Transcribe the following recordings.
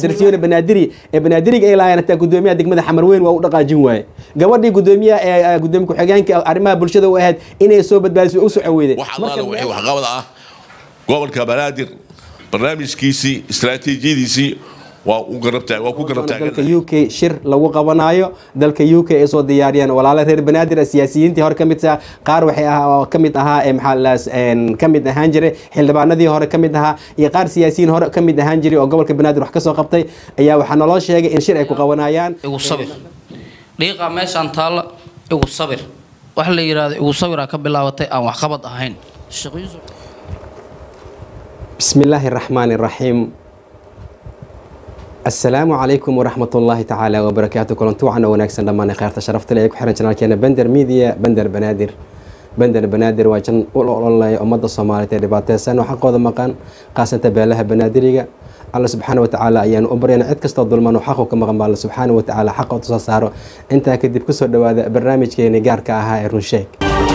darsiyoona banaadiri ee banaadiriga ay lahaayeen hataa gudoomiyaha degmada xamarweyn waa u dhaqaajin waaye gabadhii gudoomiyaha ee gudoomiye ku-xigeenka arrimaha bulshada u ahayd inay soo badbaadiso u soco weyday wax allaala wixii waxqabad ah gobolka banaadir barnaamijkiisii istaraatiijiyadiisii waa u garabtaa waa ku garab dalka taagan u k shir lagu qabanaayo dalka u k ay soo diyaariyeen walaalo reer banaadir ah, siyaasiyiintii hore ka mid ah qaar waxay ah oo ka mid ahaa ee maxaa la ka mid ahaan jiray xildhibaanadii hore ka mid ahaa iyo qaar siyaasiyiin hore ka mid ahaan jiray oo gobolka banaadir wax ka soo qabtay ayaa waxaa naloo sheegay in shir ay ku qabanayaan igu sabir dhiiqaa meeshaan taalla igu sabir wax la yidhaahdo igu sabiraa ka bilaabatay aan waxqabad ahayn Sheekh Yuusuf بسم الله الرحمن الرحيم السلام عليكم ورحمة الله تعالى وبركاته كلنتو عنا وناكسن لما نخيرت شرفت لي كحرن جنال كينا بندر ميديا بندر بنادر بندر بنادر واجن أول الله أمد الصومالية دباتة سنة وحقوذ مقان قاسنت بيلها بنادرية الله سبحانه وتعالى أيان أمبرينا عد كستا ظلمان وحقو كما قام الله سبحانه وتعالى حقو تصاصارو انت كدب كسر دواذا برنامج كيني قار كاها إرنشيك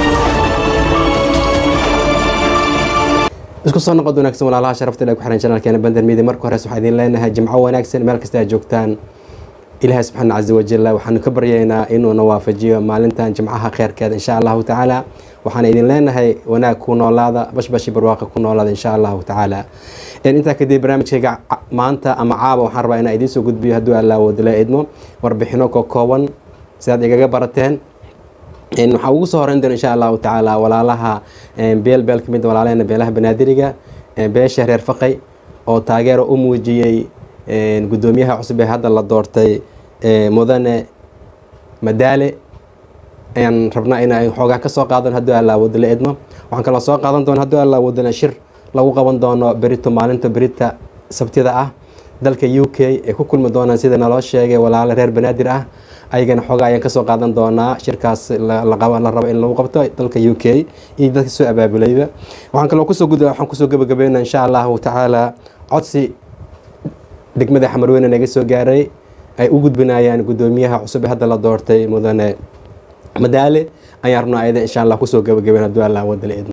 isku soo noqod wanaagsan walaalaha sharafta leh ku xiran janaalkeena bandar midia marka hore waxaan idin leenahay jimco wanaagsan meel kasta aad joogtaan ilaahay subxaana caza wajalla waxaanu ka baryaynaa inuuna waafajiyo maalintan jimcaha kheyrkeeda insha allahu tacaala waxaan idin leenahay wanaag ku noolaada bashbashi barwaaqa ku noolaada insha allahu tacaala intaa kadib barnaamijkayga ca- maanta ama caaba waxaan rabaa inaan idiin soo gudbiyo hadduu allaa wadala idmo warbixino ka kooban sidaad igaga barateen Een, waxaa ugu soo horeyn doona insha allahu tacaala walaalaha een, beel beel ka mid ah walaalahena beelaha banaadiriga een, beesha reer faqay oo taageero u muujiyey een, gudoomiyaha cusub ee hadda la doortay ee, mudane madaale ayaan rabnaa inay xoogaa ka soo qaadan hadduu allaa wadala idmo waxaan kaloo soo qaadan doona hadduu allaa wadala shir lagu qaban doono berito maalinta berita sabtida ah dalka u k ay ku kulmi doonaan sida naloo sheegay walaalo reer banaadir ah ayagana xoogaa ayaan kasoo qaadan doonaa shirkaas la la qaba- la rabo in lagu qabto dalka u k iyo dadka soo abaabulayba waxaan kaloo kusoo gud waxaan kusoo gabagabeynaa insha allahu tacaala codsi degmada xamarweyne naga soo gaaray ay u gudbinayaan gudoomiyaha cusub ee hadda la doortay mudane madaale ayaan rabnaa ayada insha allah kusoo gabagabeyn hadduu allah wadala idmo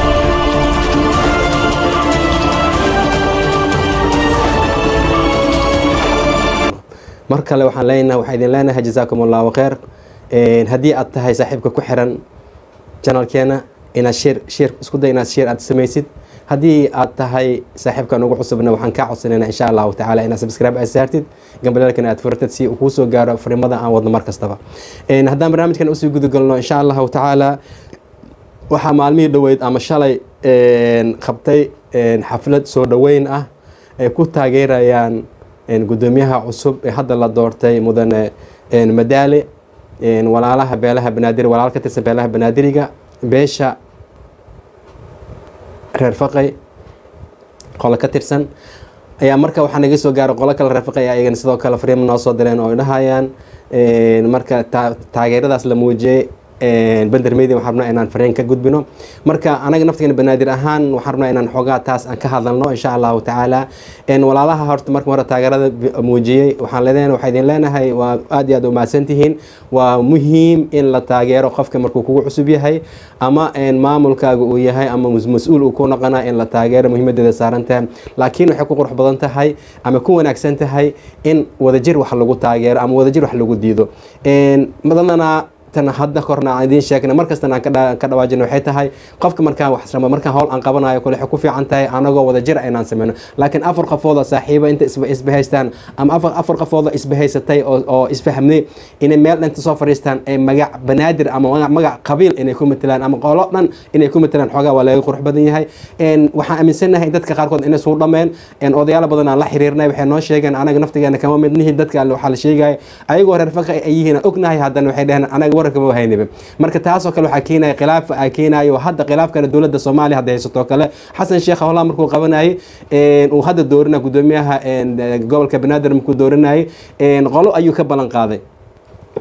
mar kale waxaan leenahay waxaan idin leenahay jazaakum allahu khayr Een, haddii aad tahay saaxiibka ku xiran janalkeena inaad shir shir isku day inaad shir aad samaysid haddii aad tahay saaxiibkan ugu cusubna waxaan kaa codsanaynaa insha allahu tacaala inaad subscribe aad saartid gambaleelkana aad furtid si uu kuu soo gaaro fariimada aan wadno mar kastaba Een, haddaan barnaamijkan usii gudagalno insha allahu tacaala waxaa maalmihii dhoweyd ama shalay een, qabtay een, xaflad soo dhoweyn ah ay ku taageerayaan een, gudoomiyaha cusub ee hadda la doortay mudane een, madaale een, walaalaha beelaha banaadir walaal ka tirsan beelaha banaadiriga beesha reer faqay qolo ka tirsan ayaa marka waxaa naga soo gaaray qolo kale reer faqay ayagana sidoo kale fariimo noo soo direen oo ay dhahayaan een, marka taa- taageeradaas la muujiyey een, bender media waxaan rabnaa inaan fariin ka gudbino marka anaga naftigeena banaadir ahaan waxaan rabnaa inaan xoogaa taas aan ka hadalno insha allahu tacaala een, walaalaha horta marka hore taageerada bi- muujiyey waxaan leedahay waxaa idin leenahay waa aad iyo aad u mahadsan tihiin waa muhiim in la taageero qofka markuu kugu cusub yahay ama een, maamulkaaga uu yahay ama mas- mas-uul uu ku noqonaa in la taageero muhiimadeeda saaran tahay laakiin waxay ku qurux badan tahay ama ku wanaagsan tahay in wadajir wax lagu taageero ama wadajir wax lagu diido Een, badanana tan hadda korna aan idiin sheegna markastana aan ka dha- ka dhawaajino waxay tahay qofka markaan wax rabo markaan howl aan qabanayo kule waxay ku fiican tahay anagoo wada jir inaan sameyno laakiin afar qofooda saaxiiba inta isba isbahaystaan ama afar afar qofooda isbahaysatay oo oo isfahmnay inay meel dhan inta soo fadhiistaan ay magac banaadir ama magac- magac qabiil inay ku matelaan ama qolo dhan inay ku matelaan xoogaa waa laga qurux badan yahay Een, waxaan aaminsanahay dadka qaarkood inay suu dhameen een, odayaal badan aan la xiriirnay waxay noo sheegeen anaga naftigeena kama mid nihin dadka alle waxaa la sheegaya ayagoo reer faqa ay yihiin aan ognahay haddana waxay dhaheen anaga wararka ma hayniba marka taasoo kale waxaa keenaya khilaaf aa keenayo hadda khilaafkana dowladda soomaaliya hadda haysato oo kale xasan sheekh howlaa markuu qabanayay een, uu hadda doorinaya gudoomiyaha een, gobolka banaadir markuu doorinayay een, qolo ayuu ka ballan qaaday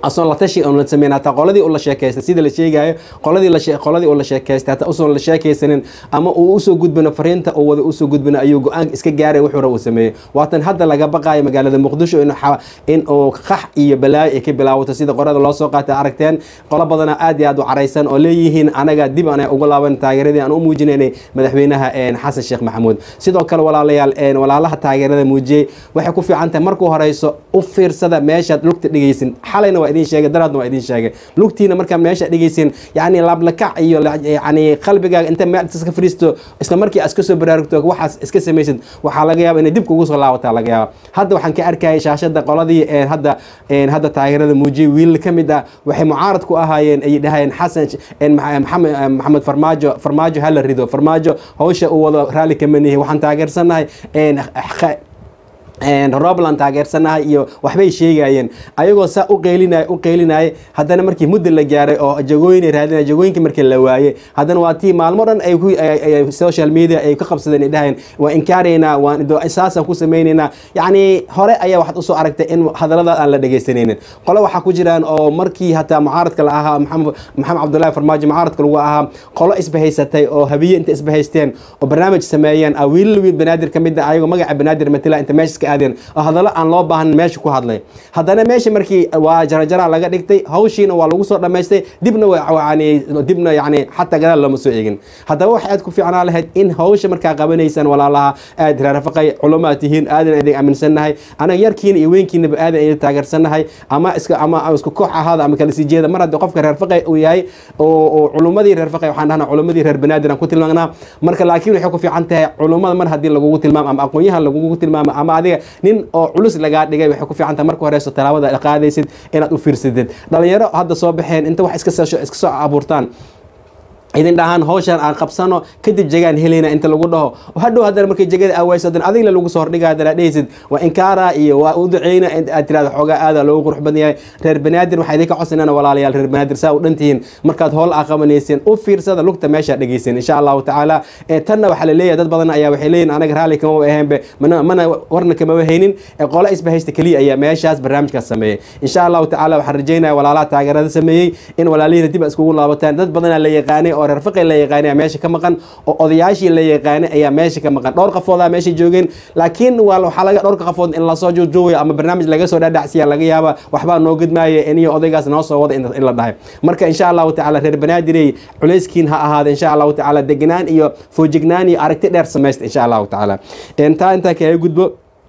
asoon la tashi oon la sameyn hataa qoladii uu la sheekaystay sida la sheegayo qoladii la shee- qoladii uu la sheekaystay hataa usoon la sheekaysanin ama uu usoo gudbino fariinta uu wada usoo gudbino ayuu go-aan iska gaaray wuxuu raba uu sameeyey waatan hadda laga baqaayo magaalada muqdisho in xa- in uu qax iyo balaayo ay ka bilaawato sida qorada loo soo qaatay aragteen qolo badana aad iyo aad u caraysan oo leeyihiin anaga dib aan ugu laaban taageeradii aan u muujinaynay madaxweynaha een, xasan sheekh maxamuud sidoo kale walaalayaal een, walaalaha taageerada muujiyey waxay ku fiican tahay markuu horeyso u fiirsada meeshaad lugta dhigaysin xalayna waa idin sheegay daraadna waa idin sheegay lugtiina markaa meesha dhigaysin yacni laablakac iyo la- yacni qalbigaaga inta meel iska fariisto isla markii aad iska soo baraarugto waxaas iska samaysid waxaa laga yaaba inay dib kugu soo laabataa laga yaaba hadda waxaan ka arkayay shaashada qoladii een, hadda een, hadda taageerada muujiyey wiil ka mid ah waxay mucaarad ku ahaayeen ay dhahayeen xasan een, Maxa- maxamed maxamed farmaajo farmaajo hala rido farmaajo hawsha uu wado raalli kama nihi waxaan taageersanahay een, xa- een, robland taageersanahay iyo waxbay sheegayeen ayagoo saa u qeylinay u qeylinaya haddana markii muddo la gaaray oo jagooyin ay raadinaya jagooyinkii markii la waayey haddana waa tii maalmo dhan ay ku ay- ay- social media ay ka qabsadeen ay dhaheen waa inkaaraynaa waan do- saasaan ku sameynaynaa yacni hore ayaa waxaad usoo aragtay in hadallada aan la dhegaysanaynin qole waxaa ku jiraan oo markii hataa mucaaradka la ahaa maxamed maxamed cabdullaahi farmaajo mucaaradka lagu ahaa qolo isbahaysatay oo habiye inta isbahaysteen oo barnaamij sameeyeen ah wiilal wiil banaadir ka mid ah ayagoo magaca banaadir matila inta meesha iska aadeen oo hadallo aan loo baahan meesha ku hadlay haddana meesha markii waa jarajara laga dhigtay hawshiina waa lagu soo dhammaystay dibna wa- yani dibna yani xataa gadaal looma soo eegin haddaba waxay aad ku fiicnaa lahayd in hawsha markaa qabanaysaan walaalaha aad raarafaqay culumaad tihiin aadan idin aaminsannahay anaga yarkiina iyo weynkiinaba aadan idin taageersannahay ama iska ama ama isku koox ahaada ama kala sii jeeda mar haddii qofka reer faqay uu yahay oo oo culumadii reer faqay waxaan dhahnaa culumadii reer banaadir aan ku tilmaanaa marka laakiin waxay ku fiican tahay culumada mar haddii lagugu tilmaamo ama aqoonyahan lagugu tilmaamo ama adiga nin oo culus lagaa dhigay waxay ku fiican tahay marka horeyso talaabada aad qaadaysid inaad u fiirsadid dhalinyaro hadda soo baxeen inta wax iska soo iska soo abuurtaan idin dhahaan hawshan aan qabsano kadib jegaan helayna inta lagu dhaho hadhow haddana markay jegada aawayso haddana adigla lagu soo hordhiga haddana dhehaysid waa inkaara iyo waa u duceyna in aad tirahdo xoogaa aada loogu qurux badan yahay reer banaadir waxaa idinka codsanana walaalayaal reer banaadir saa u dhan tihiin markaad howl aa qabanayseen u fiirsada lugta meesha dhegeysan insha allahu tacaala ee tanna waxaa la leeyahay dad badan ayaa waxay leeyihin anaga raalli kama aheenbe mana mana warna kama haynin ee qola isbahaysta keliya ayaa meeshaas barnaamijkaas sameeyey insha allahu tacaala waxaan rajeynaya walaalaha taageerada sameeyey in walaalihiina dib iskugu laabataan dad badanaa la yaqaanay oo reer faqi la yaqaanay ayaa meesha ka maqan oo odayaashii la yaqaanay ayaa meesha ka maqan dhowr qafoodaa meesha joogeen laakiin waa waxaa laga dhowrka qafood in lasoo joojoogayo ama barnaamij laga soo dhaadhacsiya laga yaaba waxbaa noo gudmaaya iniyo odaygaas noo soo wada in in la dhahay marka insha allahu tacaala reer banaadirey culayskiin ha ahaada insha allahu tacaala degnaan iyo foojignaan iyo aragti dheer samaysta insha allahu tacaala intaa intaa kaga gudbo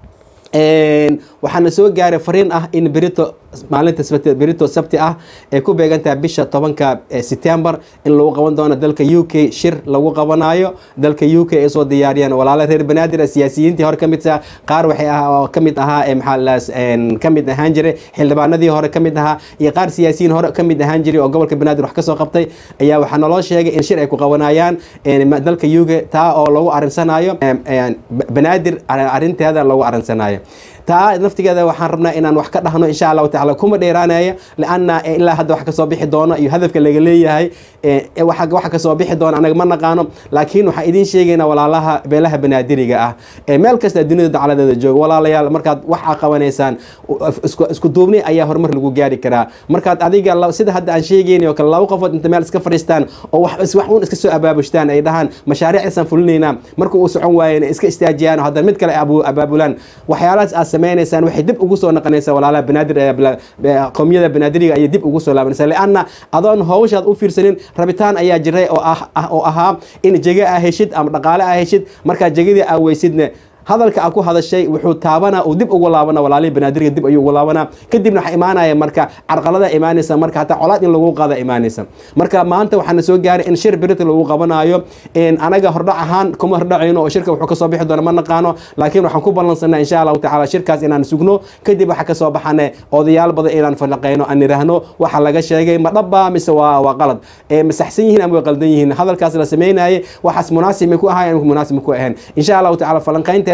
Een, waxaana soo gaaray fariin ah in berito maalinta sabti- berito sabti ah ay ku beegantahay bisha tobanka ee September in lagu qaban doono dalka UK shir lagu qabanayo dalka UK ay soo diyaariyeen walaalo reer banaadir ah, siyaasiyiintii hore ka mid ah qaar waxay ah oo ka mid ahaa ee maxaa la een ka mid ahaan jiray xildhibaanadii hore ka mid ahaa iyo qaar siyaasiyiin hore ka mid ahaan jiray oo gobolka banaadir wax ka soo qabtay ayaa waxaa naloo sheegay in shir ay ku qabanayaan een, ma- dalka UK taa oo lagu arinsanayo een, een, ba- banaadir ar- arrinteeda lagu arinsanayo taa naftigeeda waxaan rabnaa inaan wax ka dhahno insha allahu tacaala kuma dheeraanaya lianna ilaa hadda wax kasoo bixi doono iyo hadafka laga leeyahay ee, waxa waxa kasoo bixi doona anaga ma naqaano laakiin waxaan idiin sheegaynaa walaalaha beelaha banaadiriga ah ee meel kasta dunida dacaladeeda jooga walaalayaal markaad wax aa qabanaysaan u- isku isku duubni ayaa horumar lagu gaari karaa markaad adiga la- sida hadda aan sheegayni oo kale laba qofood inta meel iska fadhiistaan oo wax is- wax uun iska soo abaabushtaan ay dhahaan mashaariicdaasaan fulinaynaa marka uu socon waayeen iska istaajiyaan oo haddana mid kale ay abu- abaabulaan waxyaalahaas aad sameynaysaan waxay dib ugu soo noqonaysaa walaalaha banaadir ee bla- be- qowmiyada banaadiriga ayay dib ugu soo laabanaysaa lianna adoon hawshaad u fiirsanin rabitaan ayaa jiray oo ah ah- oo ahaa in jege aa heshid ama dhaqaale aa heshid markaa jegedii aa weysidne hadalka aa ku hadashay wuxuu taabana uu dib ugu laabana walaalihii banaadirga dib ayuu ugu laabana kadibna waxaa imaanaya marka carqalada imaanaysa marka hataa colaad in lagu qaada imaanaysa marka maanta waxaana soo gaaray in shir berita lagu qabanayo in anaga hordhac ahaan kuma hordhacayno oo shirka wuxuu kasoo bixi doona ma naqaano laakiin waxaan ku ballansanaa insha allahu tacaala shirkaas inaan sugno kadib waxa kasoo baxane odayaal badan inaan falaqeyno aan niraahno waxa laga sheegay ma dhabba mise waa waa qalad ee ma saxsan yihiin ama way qaldan yihiin hadalkaas la sameynayay waxaas munaasib may ku ahaayeen munaasib ma ku ahayn insha allahu tacaala falanqeynteeda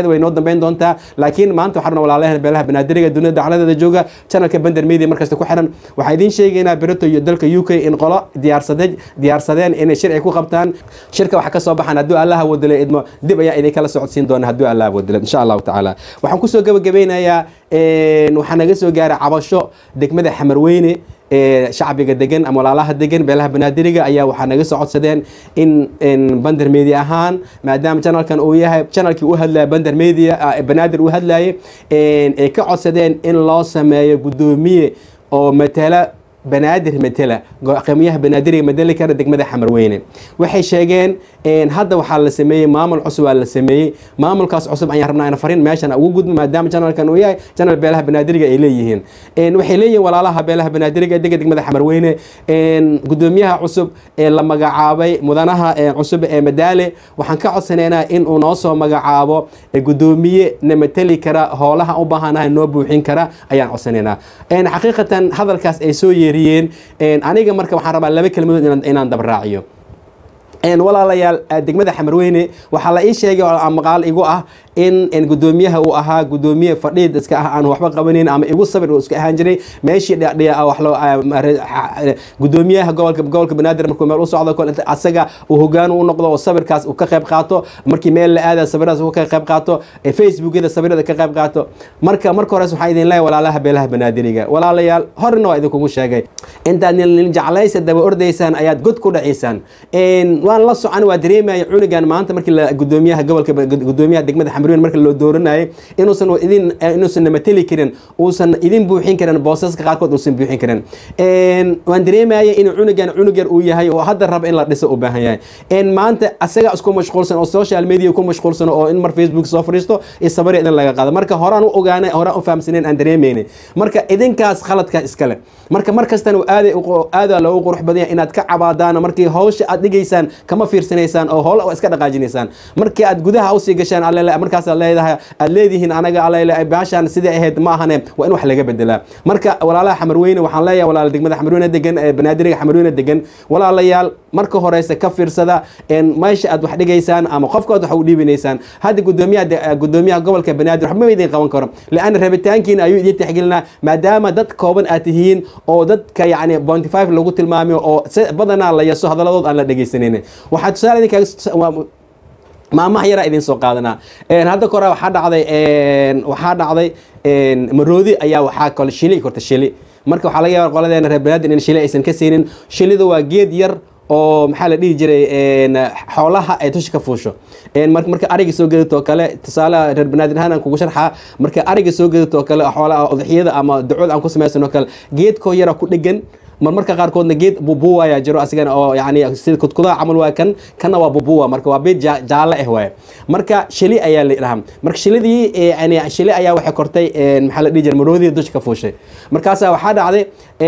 faahfaahinteeda way noo dambeyn doontaa laakiin maanta waxaan rabnaa walaalayahan beelaha banaadiriga dunida dacladeeda jooga channelka bender media markasta ku xiran waxaan idiin sheegaynaa berito iyo dalka u k in qolo diyaarsadeen diyaarsadeen inay shir ay ku qabtaan shirka waxa ka soo baxaan hadduu allaha wadilo idmo dib ayaa idinkala socodsiin doona hadduu allaha wadilo insha allahu tacaala waxaan kusoo gabagabeynayaa waxaa naga soo gaaray cabasho degmada xamarweyne ee shacbiga degan ama walaalaha degan beelaha banaadiriga ayaa waxaa naga soo codsadeen in bander media ahaan maadaama channelkan uu yahay channelkii u hadlaya bander media banaadir u hadlayay ay ka codsadeen in loo sameeyo guddoomiye oo matala banaadir matela qiimayaha banaadiriga madeli kara degmada xamarweyne waxay sheegeen hadda waxaa la sameeyey maamul cusub aa la sameeyey maamulkaas cusub ayaan rabnaa in farin meeshan ugu gudbo maadaama channelkan uu yahay channel beelaha banaadiriga ay leeyihiin waxay leeyihiin walaalaha beelaha banaadiriga dega degmada xamarweyne gudoomiyaha cusub ee la magacaabay mudanaha cusub ee madaale waxaan ka codsanaynaa in uu noo soo magacaabo gudoomiye na mateli kara howlaha u baahanahay noo buuxin kara ayaan codsanaynaa xaqiiqatan hadalkaas ay soo yeeriyeen aniga marka waxaan rabaa laba kelmadood inaan dabraaciyo walaalayaal degmada xamarweyne waxaa la ii sheegay oo maqaal igu ah in gudoomiyaha uu ahaa gudoomiye fadhiid iska ah aan waxba qabanayn ama igu sabir uu iska ahaan jiray meeshii gudoomiyaha gobolka gobolka banaadir markuu meel u socdo asaga uu hogaan u noqdo oo sabirkaas uu ka qayb qaato markii meel la aada sabiradaas uu ka qayb qaato facebookyada sabirada ka qayb qaato marka marka hores waxaa idin leeyahay walaalaha beelaha banaadiriga walaalayaal horena waa idinkugu sheegay intaad nin jeclaysa daba ordaysaan ayaad god ku dhacaysaan waan la socan waa dareemaya cunugan maanta markii la gudoomiyaha gobolka gudoomiyaha degmada xamarweyn marka loo dooranayay inuusan idin inuusan mateli karin uusan idin buuxin karin boosaska qaarkood uusan buuxin karin waan dareemaya in cunugan cunug yar uu yahay oo hadda raba in la dhiso u baahan yahay maanta asaga isku mashquulsan oo social media ku mashquulsan oo in mar facebook soo fadhiisto iyo sabari idin laga qaado marka horaan u ogaanay horaan u fahamsaneen aan dareemaynin marka idinkaas khaladka iskale marka mar kastana aaday aadaa loogu qurux badan yahay inaad ka cabaadaan markii hawsha aad dhigaysaan kama fiirsanaysaan oo howl iska dhaqaajinaysaan markii aad gudaha usii gashaan alele markaasaad leedahay aad leedihiin anaga alele baashaan sidai ahayd ma ahane waa in wax laga bedelaa marka walaalaha xamarweyne waxaan leeyahay walaala degmada xamarweyne degan banaadiriga xamarweyne degan walaalayaal marka horeyse ka fiirsada meesha aad wax dhigaysaan ama qofkood wax u dhiibinaysaan hadda gudoomiyaha gudoomiyaha gobolka banaadir waxba ma idin qaban karo lianna rabitaankiina ayuu idin tixgelinaa maadaama dad kooban aad tihiin oo dadka yacni bonty five lagu tilmaamayo oo badanaa la yaso hadaladood aan la dhegaysanin waxaa tusaale idinkaaga maamaha yaraa idin soo qaadanaa hadda kora waxaa dhacday waxaa dhacday maroodi ayaa waxaa kale shili korta shili marka waxaa laga yaaba qoladeena reer banaadir in shili aysan ka siinin shilidu waa geed yar oo maxaa la dhihi jiray xoolaha ay dusha ka fuusho marka ariga soo gedatoo kale tusaale reer banaadir ahaan aan kugu sharxaa marka ariga soo gedatoo kale xoolaha udxiyada ama ducood aan ku samaysanoo kale geedkoo yara ku dhegan marmarka qaarkoodna geed bubuwa ayaa jiro asigana oo yani sida kudkudaha camal waa kan kana waa bubuwa marka waa beed jaalle ah waaye marka shili ayaa la dhahaa marka shilidii yani shili ayaa waxay kortay maxaa la dhihi jiray maroodii dusha ka fuushay markaasaa waxaa dhacday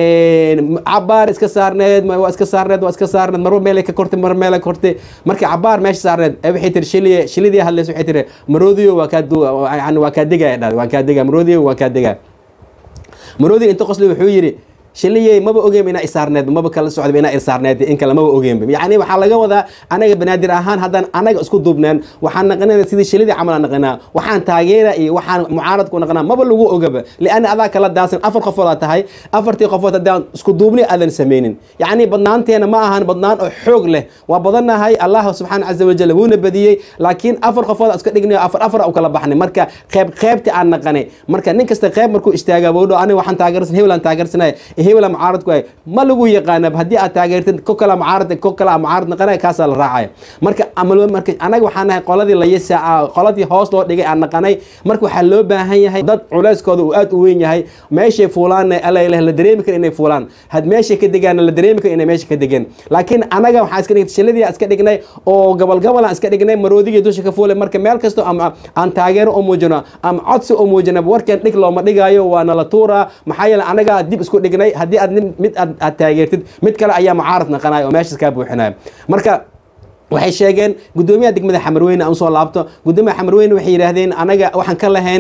cabaar iska saarneed waa iska saarneed waa iska saarneed marba meelay ka kortay mar meelay kortay markii cabaar meesha saarneed waxay tiri shili shilidii hadlaysa waxay tiri maroodiyo waa kaa yani waa kaa degaya dhahday waan kaa degaya maroodiyo waan kaa degaya maroodiyo inta qosli wuxuu yidhi shiliyey maba ogeyn inaa isaarneed maba kala socda inaa irsaarneed in kale maba ogeyn yani waxaa laga wadaa anaga banaadir ahaan haddaan anaga isku duubneen waxaan naqanana sidii shilidii camal aan naqanaa waxaan taageera iyo waxaan mucaarad ku naqanaa maba lagu ogaba lianna adaa kala daasan afar qofood aa tahay afartii qofood haddaan isku duubni aadan samaynin yacni badnaanteena ma ahan badnaan oo xoog leh waa badannahay allah subxaana caza wajal wuuna badiyey laakiin afar qofood iska dhignayo afar afar u kala baxnay marka qeyb qeybti aan naqanay marka nin kasta qeyb markuu istaagaa bowdho aniga waxaan taageersan hebel aan taageersanaya hebela mucaarad ku hay ma lagu yaqaana haddii aad taageertid ko kala mucaarad ko kala mucaarad naqanaya kaasaa la raacaya marka marka anaga waxaan nahay qoladii la yasa qoladii hoos loo dhigay aan naqanay marka waxaa loo baahan yahay dad culeyskooda uu aad u weyn yahay meeshay fuulaanna alla ilaah la dareemi kara inay fuulaan had meeshay ka degaana la dareemi kara inay meesha ka degeen laakiin anaga waxaa iska dhignay shiladii iska dhignay oo gobol gobol aan iska dhignay maroodigii dusha ka fuulay marka meel kasto ama aan taageero u muujino ama codsi u muujino warkan dhig looma dhigaayo waa nala tuuraa maxaa yeele anaga dib isku dhignay haddii aad mid aad taageertid mid kale ayaa mucaarad naqanaya oo meeshaas kaa buuxinaya marka waxay sheegeen gudoomiyaha degmada xamarweyne aan usoo laabto gudoomiyaha xamarweyne waxay yidhaahdeen anaga waxaan ka lahayn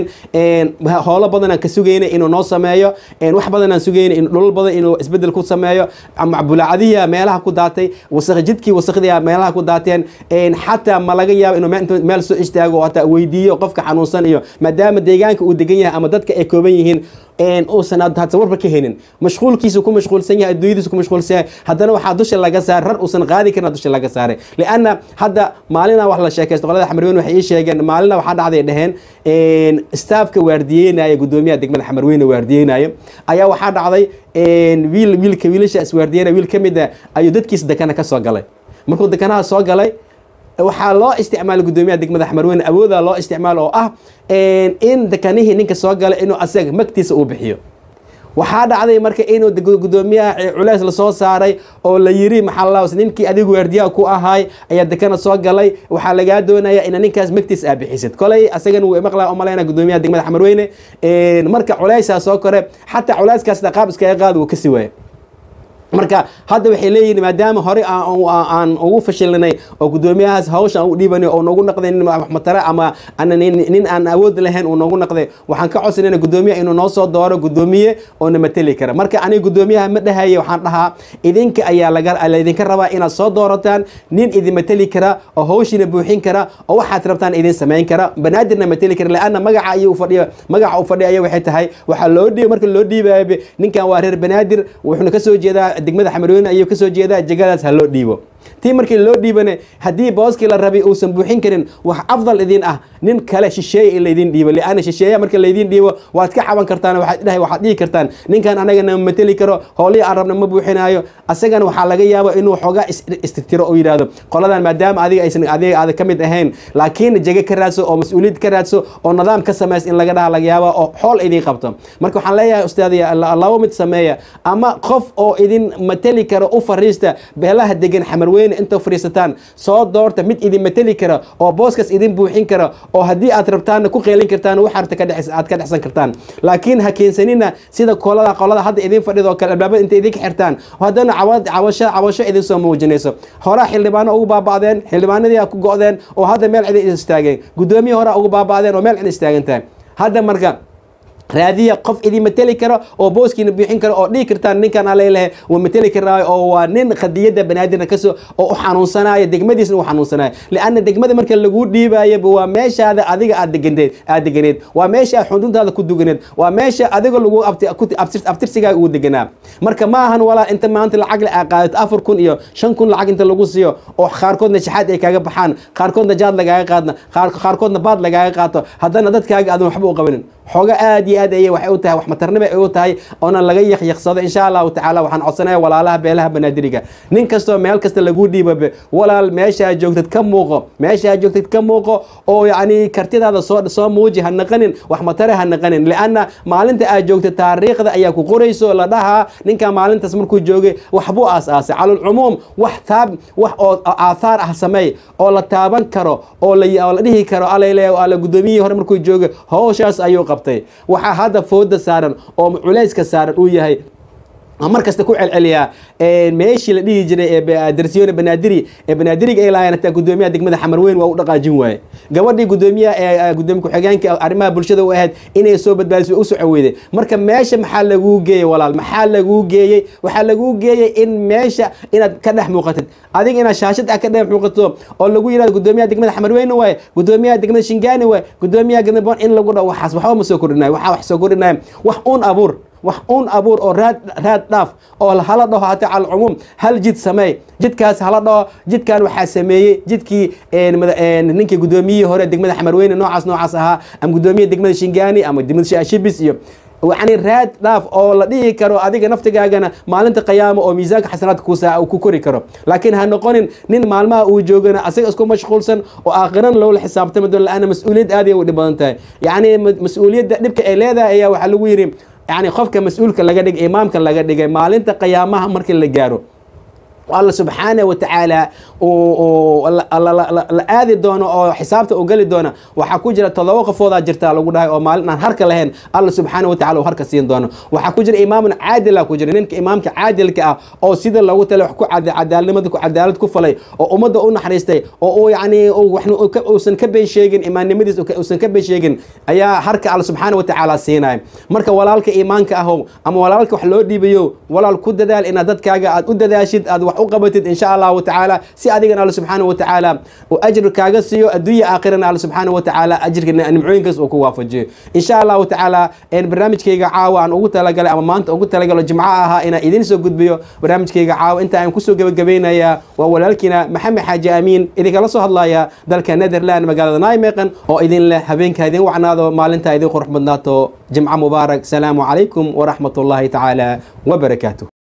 howlo badan aan ka sugayna inuu noo sameeyo wax badan aan sugayna in dhulal badan inuu isbedel ku sameeyo macbulaacadihi meelaha ku daatay wasaq jidkii wasaqdii meelaha ku daateen xataa ma laga yaabo inuu meel soo istaago oo hataa weydiiyo qofka xanuunsan iyo maadaama deegaanka uu degan yahay ama dadka ay kooban yihiin uusan hadda warba ka helin mashquulkiisu ku mashquulsan yahay adduunyadiisu ku mashquulsan yahay haddana waxaa dusha laga saaray rar uusan qaadi karin dusha laga saaray lianna hadda maalina wax la sheekaysto qolada xamarweyne waxay ii sheegeen maalina waxaa dhacday dheheen staafka waardiyeynaya gudoomiyaha degmada xamarweyne waardiyeynaya ayaa waxaa dhacday wiil wiilka wiilasha iswaardiyeynaya wiil ka mid a ayuu dadkiisa dekana ka soo galay markuu dekanaha soo galay waxaa loo isticmaalay gudoomiyaha degmada xamarweyne awooda loo isticmaal oo ah in dekanihii ninka soo galay inuu asaga magtiisa uu bixiyo waxaa dhacday marka inuu gudoomiyaha culeys lasoo saaray oo la yiri maxaa ninkii adigu waardiyaha ku ahaay ayaa dekana soo galay waxaa lagaa doonaya ina ninkaas magtiis aa bixisid koley asagana wuu imaqlaa u malayna gudoomiyaha degmada xamarweyne marka culeysaa soo kore xataa culeyskaas qaab iskaga qaad wuu kasi waaya marka hadda waxay leeyihin maadaama hore aan ugu fashilnay oo gudoomiyahaas hawsha aan u dhiibanay oo noogu naqday nin matare ama nin aan awood lahayn uu noogu naqday waxaan ka codsanayna gudoomiyaha inuu noo soo dooro gudoomiye oo na mateli kara marka aniga gudoomiyaha ma dhahaye waxaan dhahaa idinka ayaa laydinka rabaa inaad soo doorataan nin idin mateli kara oo hawshiina buuxin kara oo waxaad rabtaan idin samayn kara banaadirna mateli kara laanna magaca ayuu fadhiya magaca uu fadhiya waxay tahay waxaa loo dhiib marka loo dhiibayo ninkan waa reer banaadir wuxuuna kasoo jeedaa degmada xamarweyne ayuu kasoo jeedaa jegadaas ha loo dhiibo tii markii loo dhiibane haddii booskii la rabay uusan buuxin karin wax afdal idin ah nin kale shisheeye in laydin dhiibo liana shisheeya marka laydin dhiibo waad ka caban kartaan waxaad dhahay waxaad dhihi kartaan ninkan anagana mateli karo howlihii aan rabna ma buuxinaayo asagana waxaa laga yaaba inuu xoogaa istitiro oo yidhaahdo qoladan maadaama adiga aysan adiga aada ka mid ahayn laakiin jege ka raadso oo mas-uuliyad ka raadso oo nidaam ka samays in laga dhaha laga yaaba oo xool idin qabto marka waxaan leeyahay ustaadaya laba mid sameeya ama qof oo idin mateli karo u fariista beelaha degan xamarweyne inta fariisataan soo doorta mid idin mateli kara oo booskaas idin buuxin kara oo haddii aad rabtaanna ku qeelin kartaan wax arta aad ka dhexsan kartaan laakiin ha keensanina sida kolada qolada hadda idin fadhida oo kale albaabada inta idinka xirtaan haddana cawasho cawasho idin soo muujinayso horaa xildhibaano ugu baaba'deen xildhibaanadii ku go'deen oo hadda meel cid istaageen guddoomiye horaa ugu baaba'deen oo meel cid istaagan tahay hadda marka raadiya qof idin mateli karo oo booskiina buuxin karo oo dhihi kartaan ninkan alelehe wuu mateli karaayo oo waa nin qadiyadda banaadirna kasoo oo u xanuunsanaayo degmadiisna u xanuunsanayo lianna degmada marka laguu dhiibaayaba waa meeshaada adiga aad deganeed aad deganeed waa meesha aad xuduntaada ku duganeed waa meesha adiga lagu abtirsigaaga ugu deganaa marka ma ahan walaa inta maanta lacag aa qaadato afar kun iyo shan kun lacag inta lagu siiyo oo qaarkoodna shaxaad ay kaaga baxaan qaarkoodna jaad lagaaga qaadna qaarkoodna baad lagaaga qaato haddana dadkaaga aadan waxba u qabanin xooga aad iyo aad ayay waxay u tahay wax matarnimo ay u tahay oona laga yaqyaqsado insha allahu tacaala waxaan codsanaya walaalaha beelaha banaadiriga nin kastoo meel kasta lagu dhiibabe walaal meesha aad joogtid ka muuqo meesha aad joogtid ka muuqo oo yacni kartidaada soo soo muuji ha naqanin wax matare ha naqanin lianna maalinta aad joogtid taariikhda ayaa ku qorayso la dhahaa ninkan maalintaas markuu joogay waxbuu aas-aasay calulcumuum wax taab wax oo aathaar ah sameey oo la taaban karo oo la dhihi karo alale ala guddoomiyihii hore markuu joogay howshaas ayuu qabtay waxaa hadda fooda saaran oo culayska saaran uu yahay mar kasta ku celceliyaa meeshii la dhihi jiray ee darsiyone banaadiri ee banaadiriga ay lahayn hataa gudoomiyaha degmada xamarweyn waa u dhaqaajin waaye gabadhii gudoomiyaha ee gudoomiye ku-xigeenka arrimaha bulshada u ahayd inay soo badbaadiso u soco weyday marka meesha maxaa laguu geeyey walaal maxaa laguu geeyey waxaa laguu geeyey in meesha inaad ka dhex muuqatid adiga inaad shaashad ah ka dhex muuqato oo lagu yidhahdo gudoomiyaha degmada xamarweyne waaye gudoomiyaha degmada shingaani waaye gudoomiyaha gadabon in lagu dhaho waxaas waxba ma soo kordhinayo waxaa wax soo kordhinaya wax uun abuur wax uun abuur oo raad raad dhaaf oo hala dhaho hata cala alcumuum hal jid sameey jidkaas hala dhaho jidkan waxaa sameeyey jidkii ninkii gudoomiyihii hore degmada xamarweyne noocaas noocaas ahaa ama gudoomiyaha degmada shingaani ama degmada shaashibis iyo yani raad dhaaf oo la dhihi karo adiga naftigaagana maalinta qiyaama oo miisaanka xasanaadka kusa ku kori karo laakiin ha noqonin nin maalmaha uu joogana asaga isku mashquulsan oo aakhiran loola xisaabtami doon la-aana mas-uuliyad aad ay u dhib badan tahay yacni mas-uuliyadda dhibka ay leedahay ayaa waxaa lagu yidhi yani qofka mas-uulka laga dhigay imaamka laga dhigay maalinta qiyaamaha markii la gaaro alla subxaana watacaala la aadi doono oo xisaabta u geli doona waxaa ku jira todoba qofoodaa jirta lagu dhahay oo maalin aan harka lahayn alla subxaana watacala uu harka siin doono waxaa ku jira imaamun caadila ku jira ninka imaamka caadilka ah oo sida loogu tala wax ku cadaalnimada ku cadaalad ku falay oo ummadda u naxariistay oo uu yacni uusan ka been sheegin imaannimadiis uusan ka been sheegin ayaa harka alla subxaana watacaala siinaya marka walaalka iimaanka ahow ama walaalka wax loo dhiibayo walaal ku dadaal inaad dadkaaga aad u dadaashid aad wax u qabatid insha allahu tacaala si adigana alla subxaana watacaala uu ajir kaaga siiyo adduunya aakhirana alla subxaana watacaala ajirka nimcooyinkaas uu ku waafajiyo insha allahu tacaala barnaamijkayga caawa aan ugu talagalay ama maanta ugu talagalo jimco ahaa inaan idiin soo gudbiyo barnaamijkayga caawa inta aan kusoo gebagabaynayaa waa walaalkiina maxamed xaaji amiin idinkala soo hadlaya dalka netherland magaalada naimeqan oo idin leh habeenka idin wacnaado maalinta idin qurux badnaato jimco mubaarak salaamu calaykum waraxmat ullahi tacaala wabarakaatuh